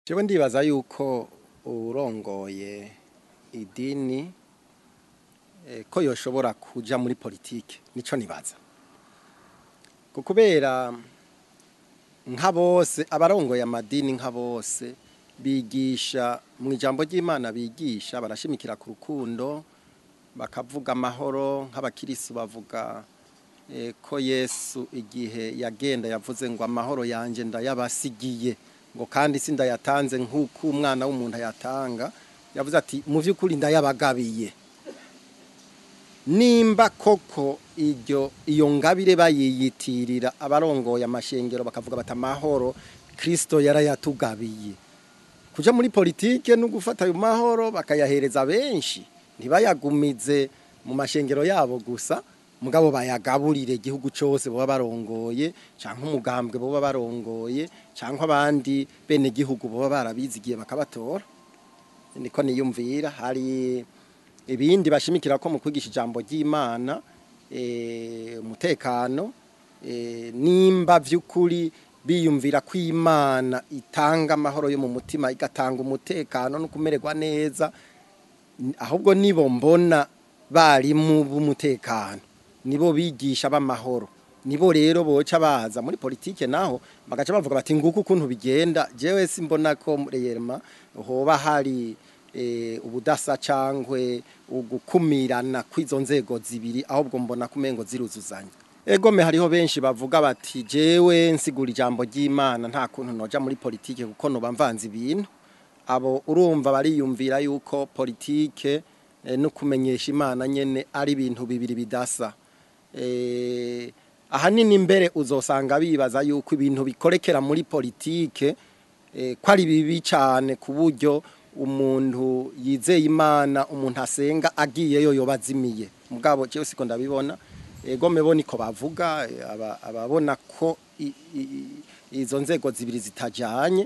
jewe ndibaza yuko urongoye idini eh, ko yoshobora kuja muri politike nico nibaza ko kubera nka bose abarongoye amadini nka bose bigisha mu ijambo ry'Imana bigisha barashimikira ku rukundo bakavuga amahoro nk'abakirisu bavuga eh, ko Yesu igihe yagenda yavuze ngo amahoro yanje ndayabasigiye ngo kandi sindayatanze nk'uko umwana w'umuntu ayatanga yavuze ati mu by'ukuri ndayabagabiye nimba koko iryo iyo ngabire bayiyitirira abarongoye amashengero bakavuga bati amahoro kirisito yarayatugabiye kuja muri politike no gufata ayo mahoro bakayahereza benshi ntibayagumize mu mashengero yabo gusa mugabo bayagaburire igihugu cyose baba barongoye cyangwa umugambwe baba barongoye cyangwa abandi bene gihugu baba barabizigiye bakabatora niko niyumvira hari ibindi bashimikira ko mu kwigisha ijambo ry'Imana eh, umutekano eh, nimba vy'ukuri biyumvira ko Imana itanga amahoro yo mu mutima igatanga umutekano no kumererwa neza ahubwo nibo mbona bari mu b'umutekano nibo bigisha b'amahoro nibo rero boca baza muri politike naho bagaca bavuga bati nguko ukuntu bigenda jewe simbona ko reyema hoba hari eh, ubudasa cangwe ugukumirana kw'izo nzego zibiri ahubwo mbona kumengo ziruzuzanya egome hariho benshi bavuga bati jewe nsigura ijambo ry'Imana nta kuntu noja muri politike kuko noba mvanze ibintu abo urumva bariyumvira yuko politike eh, no kumenyesha Imana nyene ari ibintu bibiri bidasa eh, ahanini mbere uzosanga bibaza yuko ibintu bikorekera muri politike eh, ko ari bibi cyane ku buryo umuntu yizeye imana umuntu asenga agiyeyo yoba azimiye mugabo jewe siko ndabibona ego mebo niko bavuga eh, aba- ababona ko i- i- izo nzego zibiri zitajanye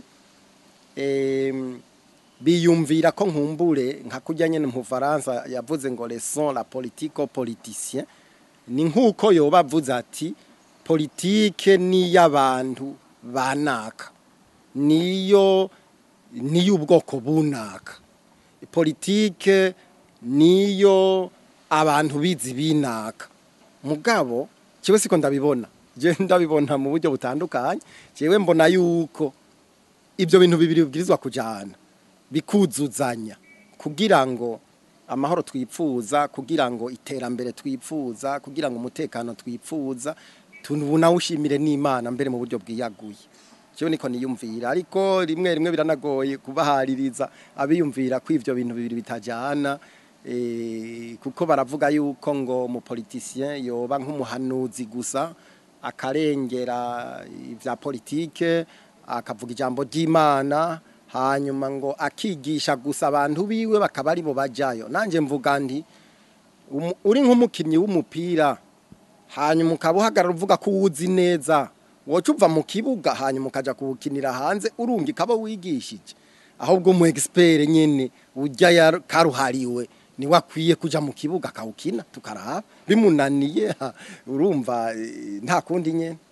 em, biyumvira ko nkumbure nka kurya nyene mu Faransa yavuze ngo leçon la politique aux politiciens ni nkuko yoba avuze ati politike ni y'abantu banaka niyo niyo ubwoko bunaka politike niyo abantu bizi binaka mugabo kiwe siko ndabibona je ndabibona mu buryo butandukanye jewe mbona yuko ibyo bintu bibiri bibwirizwa kujana bikuzuzanya kugira ngo amahoro twipfuza kugira ngo iterambere twipfuza kugira ngo umutekano twipfuza tunawushimire n'imana mbere mu buryo bwiyaguye cyo niko niyumvira ariko rimwe rimwe biranagoye kubahaririza abiyumvira ko ivyo bintu bibiri bitajana eh, kuko baravuga yuko ngo mu politicien yoba nk'umuhanuzi gusa akarengera ivya politike akavuga ijambo ry'Imana hanyuma ngo akigisha gusa abantu biwe bakaba ari bo bajayo nanje mvuga nti umu- uri nk'umukinnyi w'umupira hanyuma ukaba uhagarara uvuga ko uwuzi neza woca uva mu kibuga hanyuma ukaja kuwukinira hanze urunga ikaba wigishije ahubwo umu expert nyene ujya ya- karuhariwe niwe akwiye kuja mu kibuga akawukina tukaraba bimunaniye ha, urumva eh, nta kundi nyene